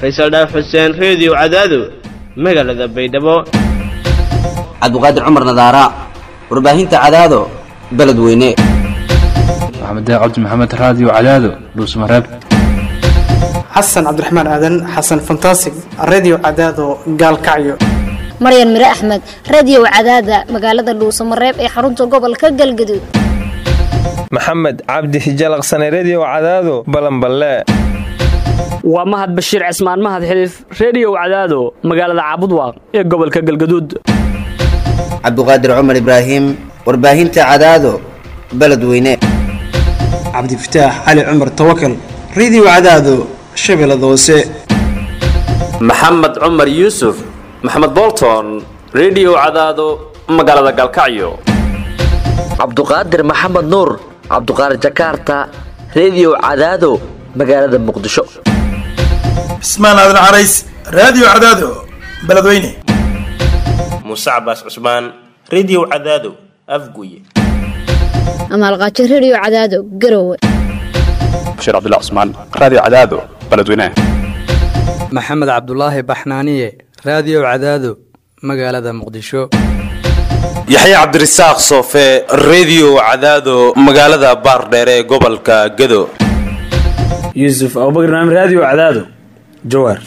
faysal dhaaf xuseen reediyo cadaado magaalada baydhabo cabdiqaadir cumar nadaara warbaahinta cadaado beledweyne maxamed cabdi maxamed raadiyo cadaado dhuusmareeb xasan cabdiraxmaan aadan xasan fantasig redio cadaado gaalkacyo maryan mire axmed radio cadaada magaalada dhuusamareeb ee xarunta gobolka galgaduud maxamed cabdi hijalaqsane redio cadaado balanballe waa mahad bashiir cismaan mahad xiliif reediyow cadaado magaalada caabudwaaq ee gobolka galgaduud cabdiqaadir cumar ibraahim warbaahinta cadaado beledweyne cabdifataax cali cumar tawakal redio cadaado shabeellada hoose maxamed cumar yuusuf maxamed bolton redio cadaado magaalada galkacyo cabduqaadir maxamed nuur cabduqaadir jakaarta redio cadaado magaalada muqdisho cismaan aadan carays raadiyo cadaado beledweyne muuse cabaas cusmaan redio cadaado afguye amaalqaajo redio cadaado garowe bashiir cabdilla cusmaan raadiyo cadaado beledweyne maxamed cabdulaahi baxnaaniye raadiyo cadaado magaalada muqdisho yaxya cabdirasaaq soofe redio cadaado magaalada baardheere ee gobolka gado yuusuf abubakr naam raadiyo cadaado jawaar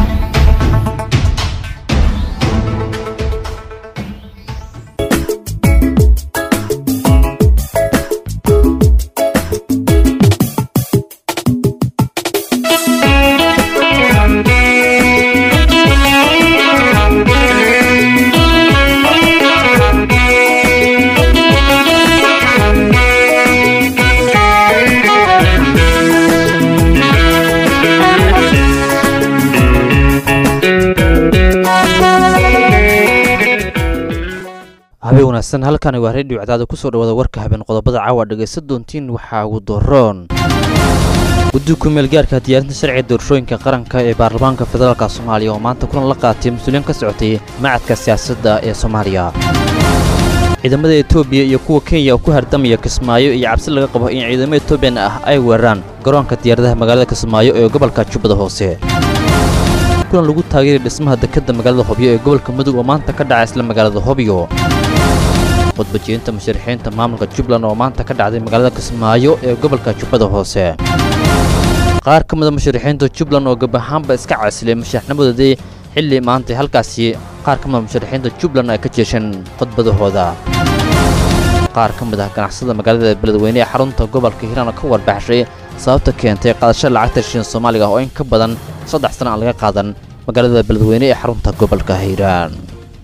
habeen wanaagsan halkani waa reediyo cadaada kusoo dhawaada warka habeen qodobada caawa dhegaysan doontiin waxaa ugu doroon guddiga kumeel gaarka diyaarinta sharciga doorashooyinka qaranka ee baarlamaanka federaalk soomaaliya oo maanta kulan la qaatay mas-uuliyiin ka socotay macadka siyaasadda ee soomaaliya ciidamada etoobiya iyo kuwa kenya oo ku hardamaya kismaayo iyo cabsi laga qabo in ciidamo etoobiyan ah ay weeraraan garoonka diyaaradaha magaalada kismaayo ee gobolka jubbada hoose kulan lagu taageeray dhismaha dekedda magaalada hobyo ee gobolka mudug oo maanta ka dhaca isla magaalada hobyo khudbajeynta musharaxiinta maamulka jubbaland oo maanta ka dhacday magaalada kismaayo ee gobolka jubbada hoose qaar ka mida musharaxiinta jubbaland oo gab ahaanba iska casilay musharaxnimadoodii xilli maantay halkaasi qaar ka mida musharaxiinta jubbaland ay ka jeesheen khudbadahooda qaar ka mid ah ganacsada magaalada beledweyne ee xarunta gobolka hiiraan oo ka warbaxshay sababta keentay qaadasho lacagta shin soomaaliga oo in ka badan saddex sana aan laga qaadan magaalada beledweyne ee xarunta gobolka hiiraan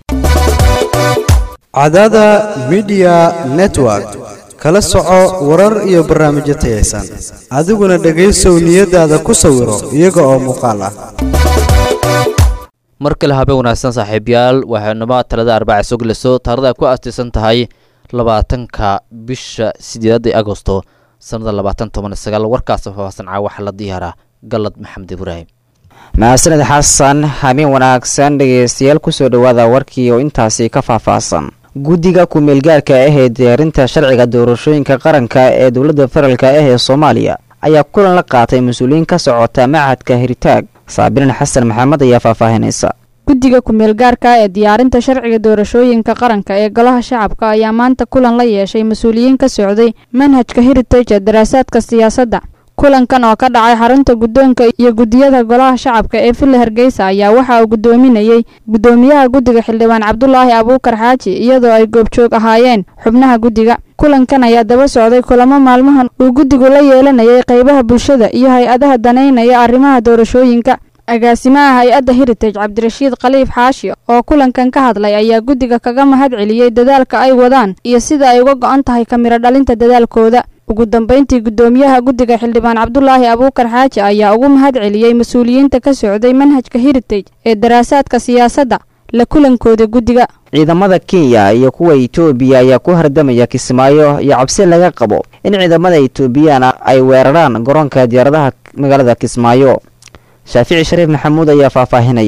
cadaada midiya network kala soco warar iyo barnaamijyo tayaysan adiguna dhegaysow niyadaada ku sawiro iyaga oo muuqaal ah mar kale habeen wanaagsan saaxiibayaal waxaynuma talada arbaca soo gelayso taarada ay ku aastaysan tahay labaatanka bisha sideedaad ee agosto sannada labaatan toban sagaal warkaas faahfaahsan caawaxa la diyaaraa galad maxamed ibraahim mahadsaned xasan habeen wanaagsan dhegaystayaal kusoo dhowaada warkii oo intaasi ka faahfaahsan guddiga ku-meelgaarka ah ee diyaarinta sharciga doorashooyinka qaranka ee dowladda federaalk ah ee soomaaliya ayaa kulan la qaatay mas-uuliyiin ka socota macadka hiritaag saabirin xasan maxamed ayaa faahfaahinaysa guddiga ku-meelgaarka ee diyaarinta sharciga doorashooyinka qaranka ee golaha shacabka ayaa maanta kulan la yeeshay mas-uuliyiin ka socday manhajka heritage ee daraasaadka siyaasadda kulankan oo ka dhacay xarunta guddoonka iyo guddiyada golaha shacabka ee villa hargeysa ayaa waxa uu guddoominayey guddoomiyaha guddiga xildhibaan cabdulaahi abuukar xaaji iyadoo ay goobjoog ahaayeen xubnaha guddiga kulankan ayaa daba socday kulamo maalmahan uu guddigu la yeelanayay qaybaha bulshada iyo hay-adaha danaynaya arrimaha doorashooyinka agaasimaha hay-adda heritage cabdirashiid khaliif xaashi oo kulankan ka hadlay ayaa guddiga kaga mahad celiyey dadaalka ay wadaan iyo sida ay uga go-an tahay kamiro dhalinta dadaalkooda ugu dambeyntii guddoomiyaha guddiga xildhibaan cabdulaahi abuukar xaaji ayaa ugu mahad celiyey mas-uuliyiinta ka socday manhajka heritage ee daraasaadka siyaasadda la kulankooda guddiga ciidamada kenya iyo kuwa etoobiya ayaa ku hardamaya kismaayo iyo cabsi laga qabo in ciidamada etoobiyana ay weeraraan garoonka diyaaradaha magaalada kismaayo shaafici shariif maxamuud ayaa faahfaahinaya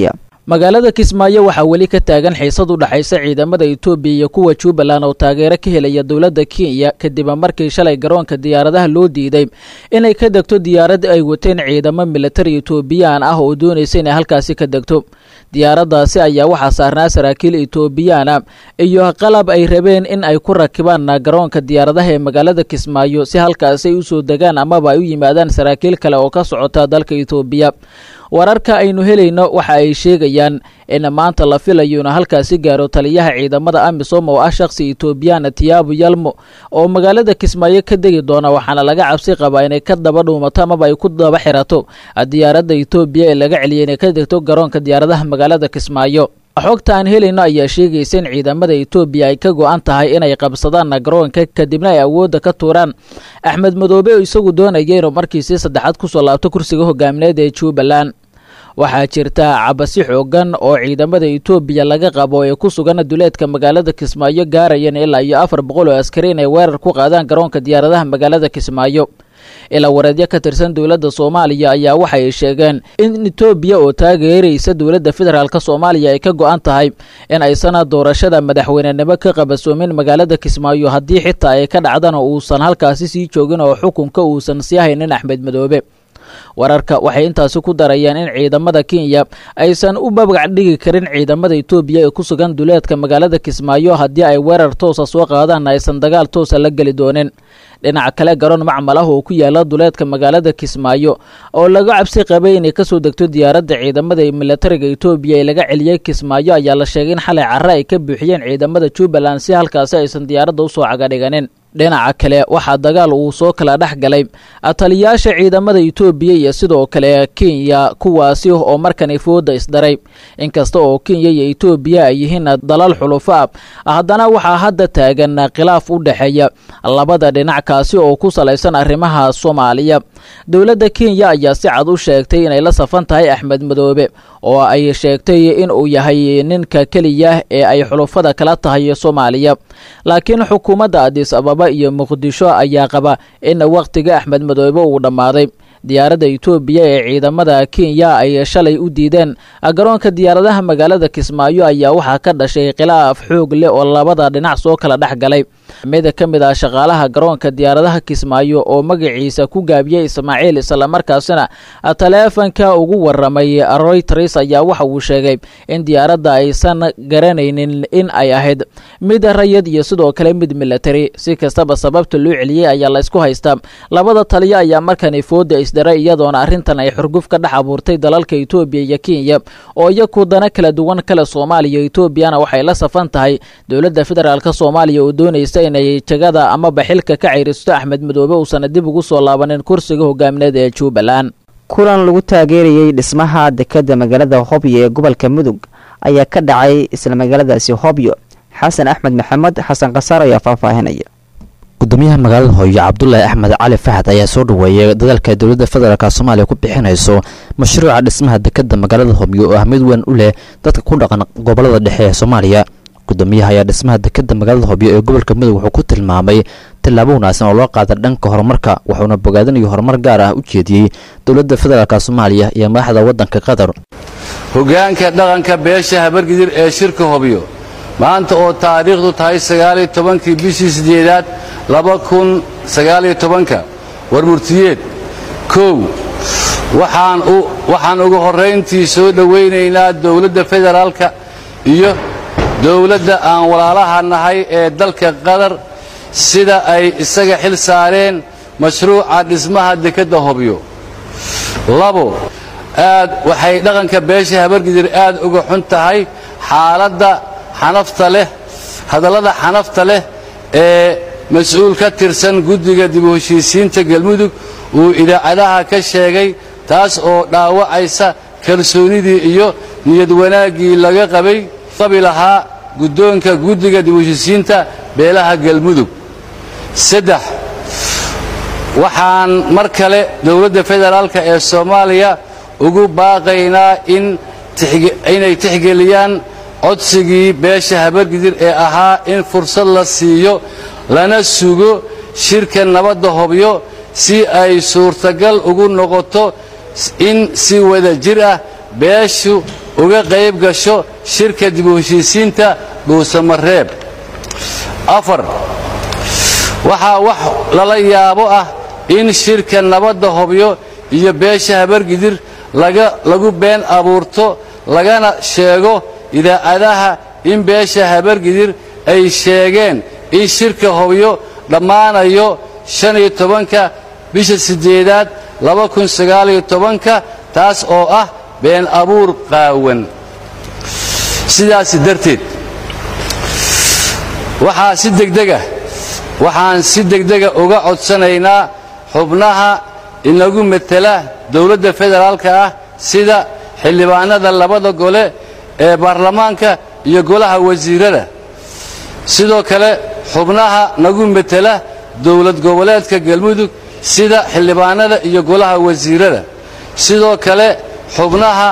magaalada kismaayo waxaa weli ka taagan xiisad u dhexaysa ciidamada etoobiya iyo kuwa jubbaland oo taageero ka helaya dowladda kenya kadib markii shalay garoonka diyaaradaha loo diiday inay ka degto diyaarad ay wateen ciidamo militari etoobiyaan ah oo doonaysa inay halkaasi ka degto diyaaraddaasi ayaa waxaa saarnaa saraakiil etoobiyaana iyo qalab ay rabeen in ay ku rakibaan garoonka diyaaradaha ee magaalada kismaayo si halkaasi ay usoo degaan amaba ay u yimaadaan saraakiil kale oo ka socota dalka etoobiya wararka aynu helayno waxa ay sheegayaan in maanta la filayo inuu halkaasi gaaro taliyaha ciidamada amisom oo ah shakhsi etoobiyaan tiyaabu yalmo oo magaalada kismaayo ka degi doona waxaana laga cabsi qabaa inay ka daba dhuumato amaba ay ku daba xirato diyaaradda etoobiya ee laga celiyay inay ka degto garoonka diyaaradaha magaalada kismaayo xogta aan helayno ayaa sheegaysa in ciidamada etoobiya ay ka go-an tahay inay qabsadaan garoonka kadibna ay awoodda ka tuuraan axmed madoobe oo isagu doonaya inuu markiisii saddexaad kusoo laabto kursiga hogaamineed ee jubbaland waxaa jirta cabasi xoogan oo ciidamada etoobiya laga qabo ee ku sugan duleedka magaalada kismaayo gaarayeen ilaa iyo afar boqol oo askari inay weerar ku qaadaan garoonka diyaaradaha magaalada kismaayo ilaa wareedyo ka tirsan dowladda soomaaliya ayaa waxay sheegeen in etoobiya oo taageeraysa dowladda federaalk soomaaliya ay ka go-an tahay in aysan doorashada madaxweynenimo ka qabasoomin magaalada kismaayo haddii xitaa ay ka dhacdana uusan halkaasi sii joogin oo xukunka uusan sii haynin axmed madoobe wararka waxay intaasi ku darayaan in ciidamada kenya aysan u babgac dhigi karin ciidamada etoobiya ee ku sugan duleedka magaalada kismaayo haddii ay weerar toosa soo qaadaan aysan dagaal toosa la geli doonin dhinaca kale garoon macmal ah oo ku yaala duleedka magaalada kismaayo oo laga cabsi qabay inay kasoo degto diyaaradda ciidamada militariga etoobiya ee laga celiyey kismaayo ayaa la sheegay in xalay carre ay ka buuxiyeen ciidamada jubbaland si halkaasi aysan diyaaradda usoo cagadhiganin dhinaca kale waxaa dagaal uu soo kala dhex galay taliyaasha ciidamada etoobiya iyo sidoo kale kenya kuwaasi oo markani fooda isdaray inkasta oo kenya iyo etoobiya ay yihiin dalal xulufo ah haddana waxaa hadda taagan khilaaf u dhexeeya labada dhinac kaasi oo ku salaysan arrimaha soomaaliya dowladda kenya ayaa si cad u sheegtay inay la safan tahay axmed madoobe oo ay sheegtay in uu yahay ninka keliya ee ay xulufada kala tahay soomaaliya laakiin xukuumadda adis ababa iyo muqdisho ayaa qaba in wakhtiga axmed madoobe uu dhammaaday diyaaradda etoobiya ee ciidamada kenya ay shalay u diideen garoonka diyaaradaha magaalada kismaayo ayaa waxaa ka dhashay khilaaf xoog leh oo labada dhinac soo kala dhex galay mid ka mid ah shaqaalaha garoonka diyaaradaha kismaayo oo magaciisa ku gaabiyey ismaaciil islamarkaasina taleefanka ugu waramay royters ayaa waxa uu sheegay in diyaaradda aysan garanaynin in ay ahayd mid rayid iyo sidoo kale mid military si kastaba sababta loo celiyey ayaa la isku haystaa labada taliya ayaa markani fooda isdaray iyadoona arrintan ay xurguf ka dhex abuurtay dalalka etoobiya iyo kenya oo iyaku dana kala duwan kale soomaaliya etoobiyana waxay la safan tahay dowladda federaalk soomaaliya oo doonaysa inay jagada amaba xilka ka cayristo axmed madoobe uusana dib ugu soo laabanin kursiga hogaamineed ee jubbaland kulan lagu taageerayey dhismaha dekadda magaalada hobyo ee gobolka mudug ayaa ka dhacay isla magaaladaasi hobyo xasan axmed maxamed xasan khasaar ayaa faahfaahinaya gudoomiyaha magaalada hooyo cabdulaahi axmed cali faxad ayaa soo dhaweeyay dadaalka dowladda federaalk soomaaliya ku bixinayso mashruuca dhismaha dekadda magaalada hobyo oo ahmid weyn u leh dadka ku dhaqan gobolada dhexe ee soomaaliya gudoomiyaha ayaa dhismaha dekadda magaalada hobyo ee gobolka mudug wuxuu ku tilmaamay tillaabo wanaagsan oo loo qaada dhanka horumarka wuxuuna bogaadinayo horumar gaar ah u jeediyey dowladda federaalk soomaaliya iyo madaxda waddanka qatar hoggaanka dhaqanka beesha habargidir ee shirka hobyo maanta oo taariikhdu tahay sagaaliyo tobankii bishii siddeedaad laba kun sagaaliyo tobanka war murtiyeed kow waxaan ugu horrayntii soo dhowaynaynaa dowladda federaalka iyo dowladda aan walaalaha nahay ee dalka qatar sida ay isaga xil saareen mashruuca dhismaha dekedda hobyo labo aad waxay dhaqanka beesha habargidir aad uga xun tahay xaaladda xanafta leh hadallada xanafta leh ee mas-uul ka tirsan guddiga dib u heshiisiinta galmudug uu idaacadaha ka sheegay taas oo dhaawacaysa kalsoonidii iyo niyad wanaaggii laga qabay qabi lahaa guddoonka guddiga dib u heshiisiinta beelaha galmudug saddex waxaan mar kale dowladda federaalka ee soomaaliya ugu baaqaynaa inay tixgeliyaan codsigii beesha habargidir ee ahaa in fursad la siiyo lana sugo shirka nabadda hobyo si ay suurtagal ugu noqoto in si wada jir ah beeshu uga qayb gasho shirka dib u heshiisiinta dhuusamareeb afar waxaa wax lala yaabo ah in shirka nabadda hobyo iyo beesha habargidir lagu been abuurto lagana sheego idaacadaha in beesha habargidir ay sheegeen in shirka hobyo dhammaanayo shan iyo tobanka bisha siddeedaad laba kun sagaaliyo tobanka taas oo ah been abuur qaawan sidaas darteed waxaa si degdega waxaan si degdega uga codsanaynaa xubnaha inagu metela dowladda federaalka ah sida xildhibaanada labada gole ee baarlamaanka iyo golaha wasiirada sidoo kale xubnaha nagu metela dowlad goboleedka galmudug sida xildhibaanada iyo golaha wasiirada sidoo kale xubnaha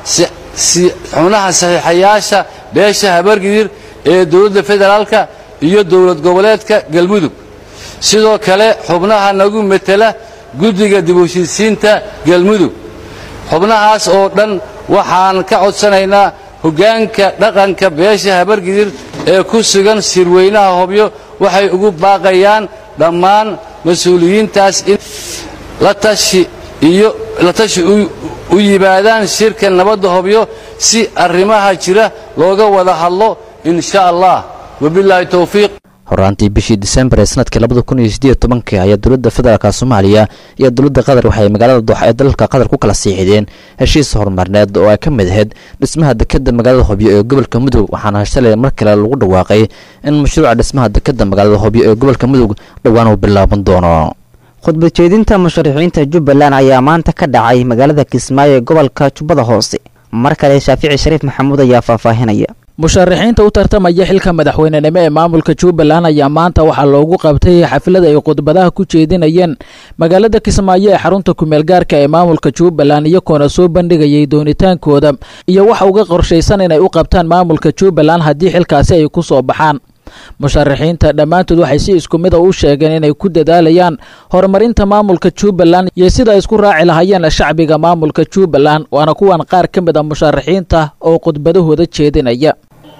xubnaha saxiixayaasha beesha habargidir ee dowladda federaalka iyo dowlad goboleedka galmudug sidoo kale xubnaha nagu metela guddiga dib u heshiisiinta galmudug xubnahaas oo dhan waxaan ka codsanaynaa hoggaanka dhaqanka beesha habargidir ee ku sugan sirweynaha hobyo waxay ugu baaqayaan dhammaan mas-uuliyiintaas in la tashi iyo la tashi u yimaadaan shirka nabadda hobyo si arrimaha jira looga wada hadlo in sha allah wabilaahi towfiiq horaantii bishii disembar ee sanadkii labada kun iyo sideed tobankii ayaa dowladda federaalka soomaaliya iyo dowladda qatar waxay magaalada dooxa ee dalalka qatar ku kala siixideen heshiis horumarneed oo ay ka mid ahayd dhismaha dekadda magaalada hobyo ee gobolka mudug waxaana shalay mar kale lagu dhawaaqay in mashruuca dhismaha dekadda magaalada hobyo ee gobolka mudug dhowaan uu bilaaban doono khudbad jeedinta musharaxiinta jubbaland ayaa maanta ka dhacay magaalada kismaayo ee gobolka jubbada hoose mar kale shaafici shariif maxamuud ayaa faahfaahinaya musharaxiinta u tartamaya xilka madaxweynenimo ee maamulka jubbaland ayaa maanta waxaa loogu qabtay xaflad ay khudbadaha ku jeedinayeen magaalada kismaayo ee xarunta kumeel gaarka ee maamulka jubbaland iyagoona soo bandhigayay doonitaankooda iyo waxa uga qorshaysan inay u qabtaan maamulka jubbaland haddii xilkaasi ay ku soo baxaan musharaxiinta dhammaantood waxay si isku mida u sheegeen inay ku dadaalayaan horumarinta maamulka jubbaland iyo sida ay isku raaci lahaayeen shacbiga maamulka jubbaland waana kuwan qaar ka mid a musharaxiinta oo khudbadahooda jeedinaya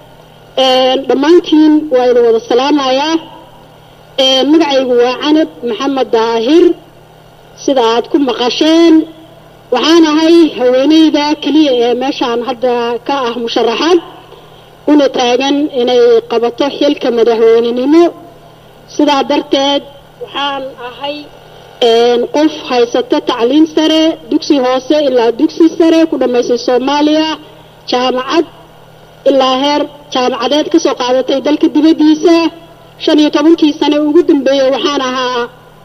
dhammaantiin waa idin wada salaamayaa magacaygu waa canab maxamed daahir sida aad ku maqasheen waxaan ahay haweeneyda keliya ee meeshaan hadda ka ah musharaxaad una taagan inay qabato xilka madaxweynenimo sidaa darteed waxaan ahay qof haysato tacliin sare dugsi hoose ilaa dugsi sare ku dhammaysay soomaaliya jaamacad ilaa heer jaamacadeed ka soo qaadatay dalka dibaddiisa shan iyo tobankii sane ugu dambeeyey waxaan ahaa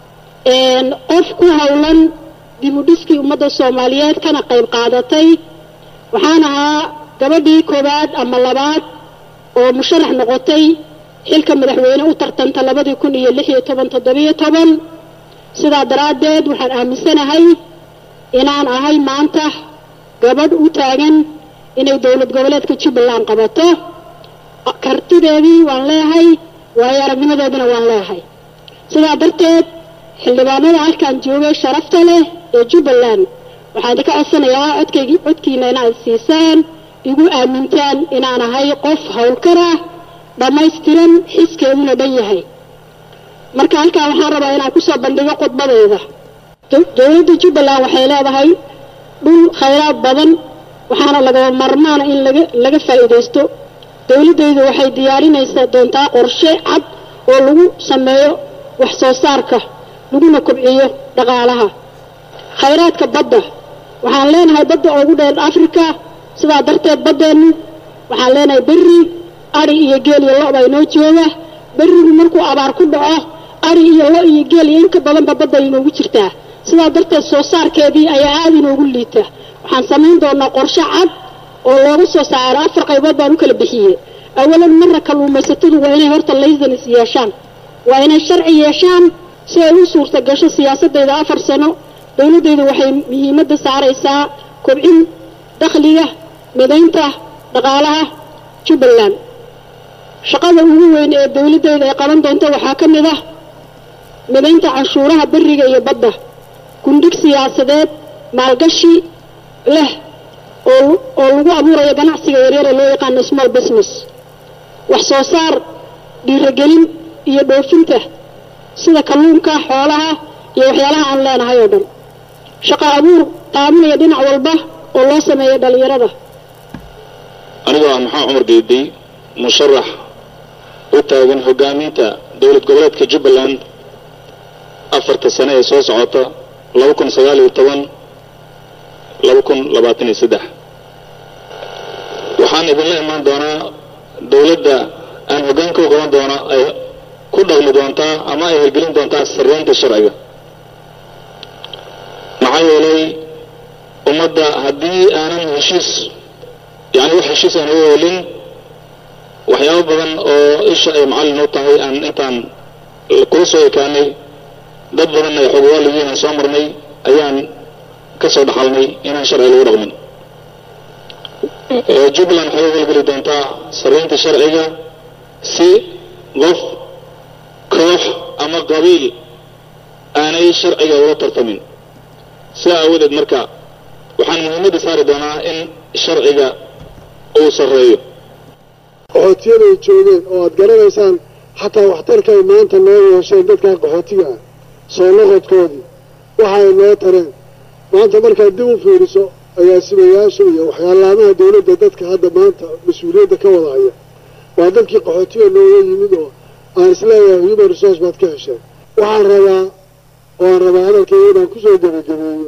qof ku howlan dib u dhiskii ummadda soomaaliyeed kana qayb qaadatay waxaan ahaa gabadhii koowaad ama labaad oo musharax noqotay xilka madaxweyne u tartanta labadii kun iyo lix iyo toban toddobiyo toban sidaa daraaddeed waxaan aaminsanahay inaan ahay maanta gabadh u taagan inay dowlad goboleedka jubbaland qabato kartideedii waan leeyahay waayo aragnimadeedina waan leeyahay sidaa darteed xildhibaanada halkaan joogay sharafta leh ee jubbaland waxaan idinka codsanayaa codkaygi codkiina inaad siisaan igu aamintaan inaan ahay qof howlkar ah dhammaystiran xiskeeduna dhan yahay marka halkaan waxaan rabaa inaan kusoo bandhigo khudbadeeda dowladda jubbaland waxay leedahay dhul khayraad badan waxaana lagaba marmaana in laga laga faa'iidaysto dowladdaydu waxay diyaarinaysaa doontaa qorshe cad oo lagu sameeyo wax soo saarka laguna kobciyo dhaqaalaha khayraadka badda waxaan leenahay badda ugu dheer afrika sidaa darteed baddeennu waxaan leenahay berri ari iyo geel iyo lo' baa inoo jooga berrigu markuu abaar ku dhaco ari iyo lo' iyo geel iyo inka badanba badda inoogu jirtaa sidaa darteed soo saarkeedii ayaa aada inoogu liita waxaan samayn doonaa qorshe cad oo looga soo saaro afar qaybood baan u kala bixiyey awalan marna kalluumaysatadu waa inay horta laysanis yeeshaan waa inay sharci yeeshaan si ay u suurta gasho siyaasadayda afar sano dowladdaydu waxay muhiimadda saaraysaa kobcin dakhliga midaynta dhaqaalaha jubbaland shaqada ugu weyn ee dowladdayda ay qaban doonto waxaa ka mid ah midaynta canshuuraha beriga iyo badda gundhig siyaasadeed maalgashi leh oo oo lagu abuurayo ganacsiga yaryar ee loo yaqaano small business wax soo saar dhiirigelin iyo dhoofinta sida kalluunka xoolaha iyo waxyaalaha aan leenahay oo dhan shaqo abuur taabanaya dhinac walba oo loo sameeyo dhallinyarada anigoo ah maxaa cumar geedey musharax u taagan hogaaminta dowlad goboleedka jubbaland afarta sane ee soo socota laba kun sagaal iyo toban laba kun labaatan iyo saddex waxaan idinla imaan doonaa dowladda aan hoggaanka u qaban doona ay ku dhaqmi doontaa ama ay hirgelin doontaa sarreynta sharciga maxaa yeelay ummadda haddii aanan heshiis yani wax heshiis aan uga helin waxyaabo badan oo isha ay macallin u tahay aan intaan kula soo ekaanay dad badanna ay xogwaaligiin aan soo marnay ayaan ka soo dhaxalnay inaan sharci lagu dhaqmin jubbaland waxay u holgeli doontaa sarreynta sharciga si qof koox ama qabiil aanay sharciga ula tartamin sidaa aawadeed marka waxaan muhiimadda saari doonaa in sharciga uu sarreeyo qaxootiyada ay joogeen oo aad garanaysaan xataa waxtarka ay maanta noo yeesheen dadkaa qaxootiga ah soo noqodkoodii waxa ay noo tareen maanta markaad dib u fiiriso agaasimayaasha iyo waxyaalaamaha dowladda dadka hadda maanta mas-uuliyadda ka wada haya waa dadkii qaxootiga nooga yimid oo aan isleeyahay human resource baad ka hesheen waxaan rabaa oo aan rabaa hadalkayga inaan kusoo gebagabeeyo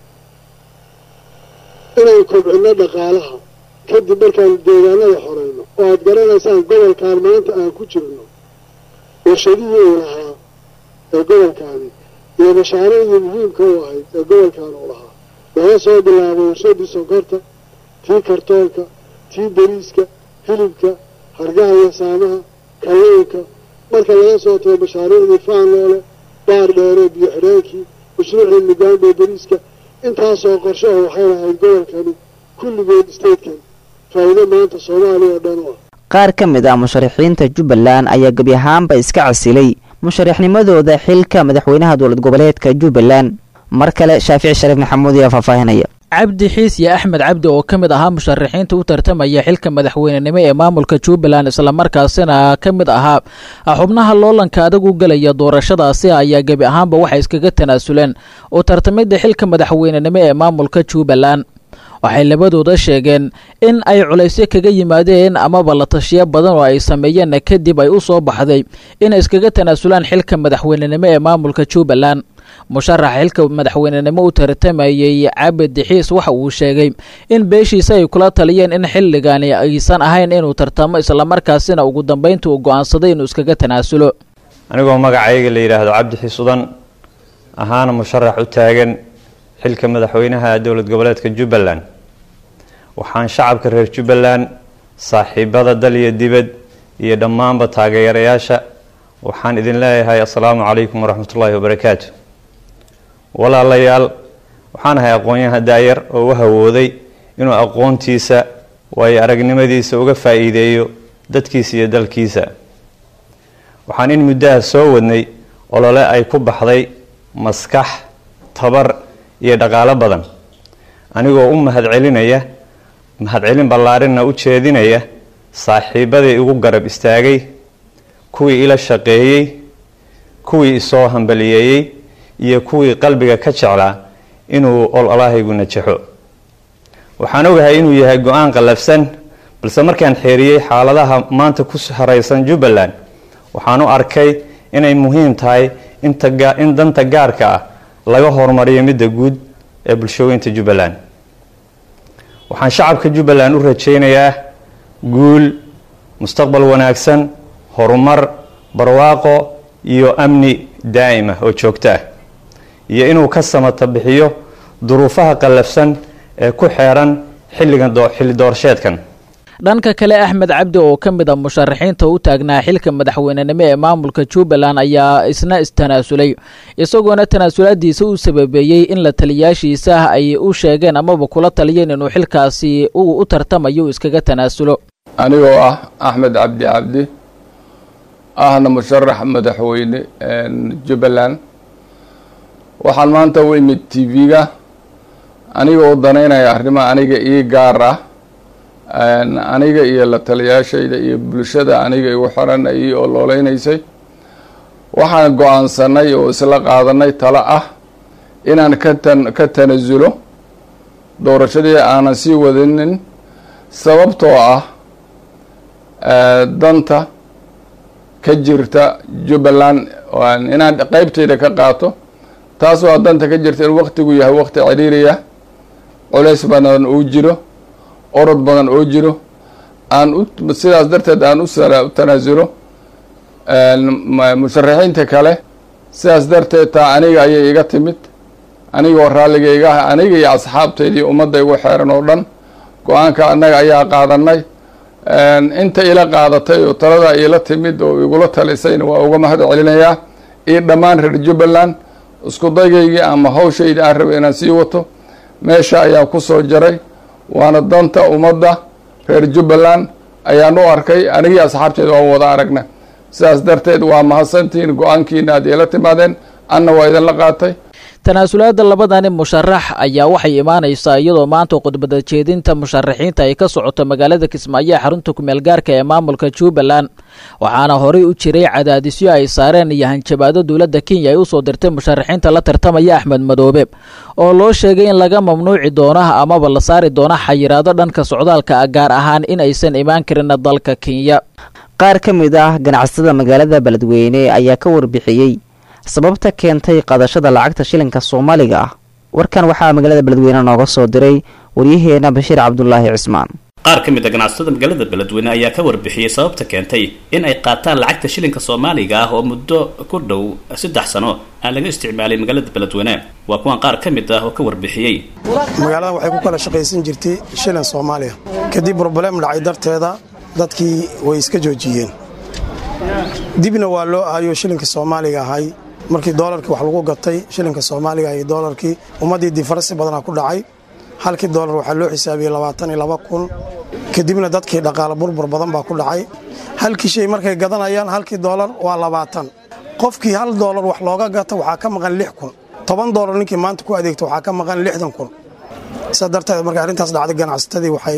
inaan kobcinno dhaqaalaha kadib markaan deegaanada xoreyno oo aad garanaysaan gobolkan maanta aan ku jirno warshadihii uu lahaa ee gobolkaani iyo mashaariicdii muhiimka u ahayd ee gobolkan uu lahaa laga soo bilaabo warshadii sonkorta tii kartoonka tii bariiska hilibka hargaha iyo saamaha kalluunka marka laga soo tago mashaariicdii faanloole baar dheere biyo xidheenkii mashruucii mugaambe bariiska intaasoo qorshe oo waxay lahayd gobolkani kulligood statekan faa'iido maanta soomaaliya oo dhan u ah qaar ka mid ah musharaxiinta jubbaland ayaa gebi ahaanba iska casilay musharaxnimadooda xilka madaxweynaha dowlad goboleedka jubbaland mar kale shaafici shariif maxamuud ayaa faahfaahinaya cabdi xiisye axmed cabdi oo ka mid ahaa musharaxiinta u tartamaya xilka madaxweynenimo ee maamulka jubbaland islamarkaasina ka mid ahaa xubnaha loolanka adag u gelaya doorashadaasi ayaa gebi ahaanba waxay iskaga tanaasuleen u tartamidda xilka madaxweynenimo ee maamulka jubbaland waxay labadooda sheegeen in ay culaysyo kaga yimaadeen amaba la tashiyo badan oo ay sameeyeen kadib ay u soo baxday inay iskaga tanaasulaan xilka madaxweynenimo ee maamulka jubbaland musharaxa xilka madaxweynenimo u tartamayey cabid dixiis waxa uu sheegay in beeshiisa ay kula taliyeen in xilligani aysan ahayn inuu tartamo islamarkaasina ugu dambeynta uu go'aansaday inuu iskaga tanaasulo anigoo magacayga la yidhaahdo cabdi xiisudan ahaana musharax u taagan xilka madaxweynaha dowlad goboleedka jubbaland waxaan shacabka reer jubbaland saaxiibada dal iyo dibad iyo dhammaanba taageerayaasha waxaan idin leeyahay assalaamu calaykum waraxmatullaahi wabarakaatu walaalayaal waxaan ahay aqoon-yahan daayar oo u hawooday inuu aqoontiisa waayo aragnimadiisa uga faa'iideeyo dadkiisa iyo dalkiisa waxaan in muddaha soo wadnay olole ay ku baxday maskax tabar iyo dhaqaalo badan anigoo u mahadcelinaya mahadcelin ballaarinna u jeedinaya saaxiibadii igu garab istaagay kuwii ila shaqeeyey kuwii isoo hambaliyeeyey iyo kuwii qalbiga ka jeclaa inuu ololahaygu najaxo waxaan ogahay inuu yahay go-aan qallafsan balse markaan xeeriyey xaaladaha maanta ku haraysan jubbaland waxaan u arkay inay muhiim tahay in danta gaarka ah laga horumariyo midda guud ee bulshooyinta jubbaland waxaan shacabka jubbaland u rajaynayaa guul mustaqbal wanaagsan horumar barwaaqo iyo amni daa'ima oo joogto ah iyo inuu ka samata bixiyo duruufaha qallafsan ee ku xeeran xilligan xilli doorasheedkan dhanka kale axmed cabdi oo ka mid a musharaxiinta u taagnaa xilka madaxweynenimo ee maamulka jubbaland ayaa isna istanaasulay isagoona tanaasulaadiisa u sababeeyey in la taliyaashiisa ay u sheegeen amaba kula taliyeen inuu xilkaasi uu u tartamayo iskaga tanaasulo anigoo ah axmed cabdi cabdi ahna musharax madaxweyne jubbaland waxaan maanta u imid t v-ga aniga oo danaynaya arrimaha aniga ii gaar ah aniga iyo la taliyaashayda iyo bulshada aniga igu xiran ii ololeynaysay waxaan go-aansanay oo isla qaadanay talo ah inaan ka tan ka tanasulo doorashadii aanan sii wadinin sababtoo ah danta ka jirta jubbaland inaan qeybtayda ka qaato taas waa danta ka jirta in waktigu yahay wakti ciriiriya culays badan uu jiro orod badan oo jiro aan u sidaas darteed aan u tanaasulo musharaxiinta kale sidaas darteed taa aniga ayay iga timid aniga oo raalliga iga ah aniga iyo asxaabtaydii ummadda igu xeeran oo dhan go-aanka annaga ayaa qaadanay inta ila qaadatay oo taladaa iila timid oo igula talisayna waa uga mahad celinayaa iyo dhammaan reer jubbaland isku daygaygii ama hawshayda aan rabay inaan sii wato meesha ayaa ku soo jaray waana danta ummadda reer jubbaland ayaan u arkay anigii asxaabteeda waan wada aragna sidaas darteed waa mahadsantihiin go-aankiina aad iila timaadeen anna waa idinla qaatay tanaasulaada labadani musharax ayaa waxay imaanaysaa iyadoo maanta khudbada jeedinta musharaxiinta ay ka socoto magaalada kismaayo ee xarunta kumeel gaarka ee maamulka jubbaland waxaana horey u jiray cadaadisyo ay saareen iyo hanjabaado dowladda kenya ay usoo dirtay musharaxiinta la tartamaya axmed madoobe oo loo sheegay in laga mamnuuci doono amaba la saari doono xayiraado dhanka socdaalka gaar ahaan in aysan imaan karin dalka kenya qaar ka mid ah ganacsatada magaalada beledweyne ayaa ka warbixiyey sababta keentay qadashada lacagta shilinka soomaaliga ah warkan waxaa magaalada beledweyne nooga soo diray waryaheena bashiir cabdulaahi cismaan qaar ka mid a ganacsatada magaalada beledweyne ayaa ka warbixiyey sababta keentay in ay qaataan lacagta shilinka soomaaliga ah oo muddo ku dhow saddex sano aan laga isticmaalay magaalada beledweyne waa kuwan qaar ka mid ah oo ka warbixiyey magaaladan waxay ku kala shaqaysan jirtay shilin soomaaliya kadib broblem dhacay darteeda dadkii way iska joojiyeen dibna waa loo ahayo shilinka soomaaliga ahay markii doolarkii wax lagu gatay shilinka soomaaliga iyo doolarkii ummaddii difarasi badanaa ku dhacay halkii doolar waxaa loo xisaabiyey labaatan iyo laba kun kadibna dadkii dhaqaale burbur badan baa ku dhacay halkii shay markay gadanayaan halkii doolar waa labaatan qofkii hal doolar wax looga gata waxaa ka maqan lix kun toban doolar ninkii maanta ku adeegta waxaa ka maqan lixdan kun sidaa darteed markay arrintaas dhacday ganacsatadii waxay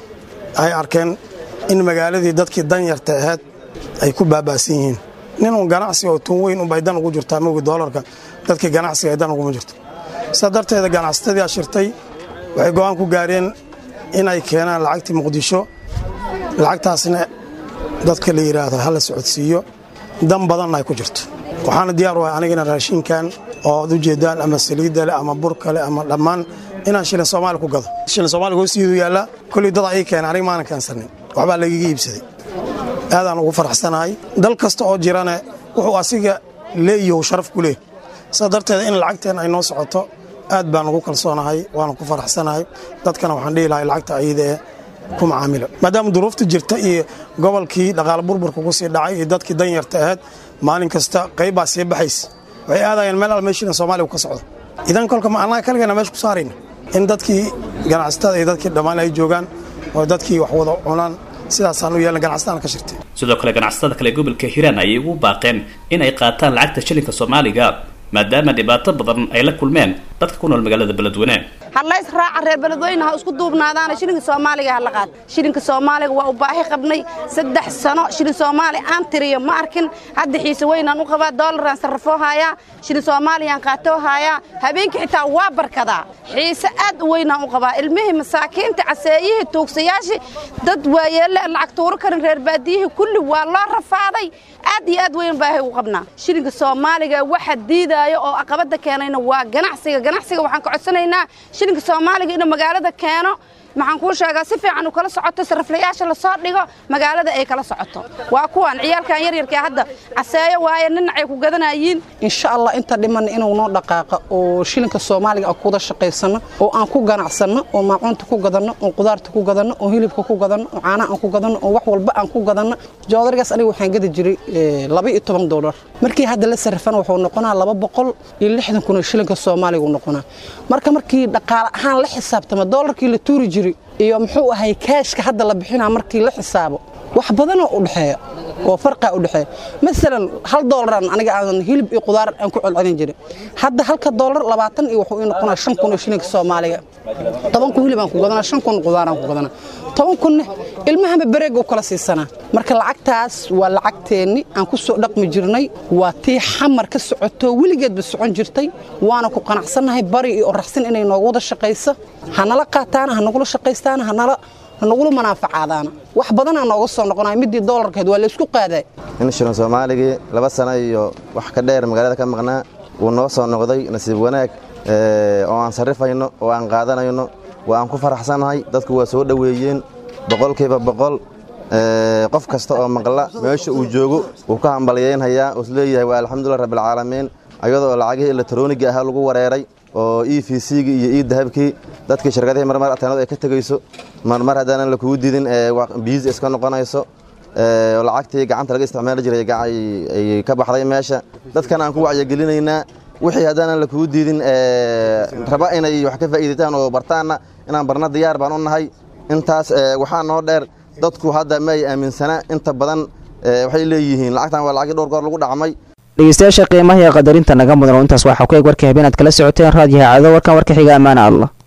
ay arkeen in magaaladii dadkii danyarta ahayd ay ku baaba'san yihiin ninun ganacsi oo tun weyn unbay dan ugu jirtaa mogi doolarka dadkii ganacsiga ay dan uguma jirto sidaa darteeda ganacsatadii ashirtay waxay go'aan ku gaareen inay keenaan lacagtii muqdisho lacagtaasna dadka la yidhaahdo hala socodsiiyo dan badanna ay ku jirto waxaana diyaar u ahay anigana raashinkan oo ad ujeedaan ama saliidda leh ama burka leh ama dhammaan inaan shilin soomaali ku gado shilin soomaaliga hoostiidu yaallaa kolley dad ii keena aniga maanan keensanin waxbaa lagaga iibsaday aadaan ugu faraxsanahay dal kasta oo jirane wuxuu asiga leeyahu sharaf ku leeh sidaa darteeda in lacagteen ay noo socoto aad baan ugu kalsoonahay waana ku faraxsanahay dadkana waxaan dhihi lahay lacagta ayada ee ku macaamilo maadaama duruufta jirta iyo gobolkii dhaqaale burburka ku sii dhacay iyo dadkii danyarta ahayd maalin kasta qaybbaa sii baxaysa waxay aadayeen meel al meeshiina soomaaliya ka socdo idan kolka ma annaga kaligeena meesha ku saarayna in dadkii ganacsatada iyo dadkii dhammaan ay joogaan oo dadkii wax wada cunaan sidaasaan u yeelna ganacsataan ka shirtay sidoo kale ganacsatada kale gobolka hiiraan ayay ugu baaqeen in ay qaataan lacagta shilinka soomaaliga maadaama dhibaato badan ay la kulmeen dadka ku nool magaalada beledweyne hallays raaca reer beledweyne ha isku duubnaadaana shilinka soomaaliga ha la qaad shilinka soomaaliga waa u baahi qabnay saddex sano shilin soomaali aan tiriyo ma arkin hadda xiise weynaan u qabaa doolaraan sarrafoo haayaa shilin soomaaliyaan qaatoo haayaa habeenkii xitaa waa barkadaa xiise aad u weynaan u qabaa ilmihii masaakiinta caseeyihii tuugsayaashii dad waayeelle lacag tuuro karin reer baadiyihii kulli waa loo rafaaday aad iyo aad weyn baahay u qabnaa shilinka soomaaliga waxa diidaayo oo aqabada keenayna waa ganacsiga ganacsiga waxaan ka codsanaynaa shilinka soomaaliga inuu magaalada keeno maxaan kuu sheegaa si fiican uu kala socoto sarraflayaasha lasoo dhigo magaalada ay kala socoto waa kuwan ciyaalkan yaryarkaa hadda caseeyo waaye ninacay ku gadanayiin insha allah inta dhiman inuu noo dhaqaaqa oo shilinka soomaaliga aan kuwada shaqaysano oo aan ku ganacsanno oo maacuunta ku gadanno oo qudaarta ku gadanno oo hilibka ku gadanno oo caanaha aan ku gadanno oo wax walba aan ku gadanno joodarigaas aniga waxaan gadi jiray laba iyo toban doolar markii hadda la sarrafana wuxuu noqonaa laba boqol iyo lixdan kun oo shilinka soomaaliga uu noqonaa marka markii dhaqaale ahaan la xisaabtama doolarkii la tuuri jiray iyo muxuu ahay kaashka hadda la bixinaa markii la xisaabo wax badanoo u dhexeeya oo farqaa u dhexeeya masalan hal doolaraan aniga aan hilib iyo qudaar aan ku celcelin jirin hadda halka doolar labaatan iyo wuxuu ii noqonaa shan kun oo shilinka soomaaliga toban kun hilib aan ku gadanaa shan kun qudaar aan ku gadanaa toban kunne ilmahaba bareega u kala siisanaa marka lacagtaas waa lacagteenni aan ku soo dhaqmi jirnay waa tii xamar ka socoto weligeedba socon jirtay waana ku qanacsannahay bari iyo oraxsin inay noogu wada shaqayso hanala qaataana hanagula shaqaystaana hanala hanagula manaafacaadaana wax badanaa nooga soo noqonaya midii doolarkeed waa laysku qaaday in shilin soomaaligii laba sano iyo wax ka dheer magaalada ka maqnaa wuu noo soo noqday nasiib wanaag oo aan sarrifayno oo aan qaadanayno waa aan ku faraxsannahay dadku waa soo dhoweeyeen boqolkiiba boqol qof kasta oo maqla meesha uu joogo wuu ka hambalyeynhayaa uu isleeyahay waa alxamdulilah rabbilcaalamiin ayadoo lacagihii elektroniga ahaa lagu wareeray oo e v c-gi iyo e dahabkii dadkii shirkadihii marmar ateenadu ay ka tegayso marmar haddaanan lakugu didin biis iska noqonayso lacagtii gacanta laga isticmaali jiray ay ka baxday meesha dadkan aan ku wacyigelinaynaa wixii haddaanan lakugu diidin raba inay wax ka faa'iidaytaan oo bartaanna inaan barna diyaar baan u nahay intaas waxaa noo dheer dadku hadda ma ay aaminsanaa inta badan waxay leeyihiin lacagtan waa lacagii dhowr goor lagu dhacmay dhegeystayaasha qiimaha iyo qadarinta naga mudan oo intaas waxaa ku eg warkii habeenaad kala socoteen raadiyaha cado warkan warka xiga ammaana allah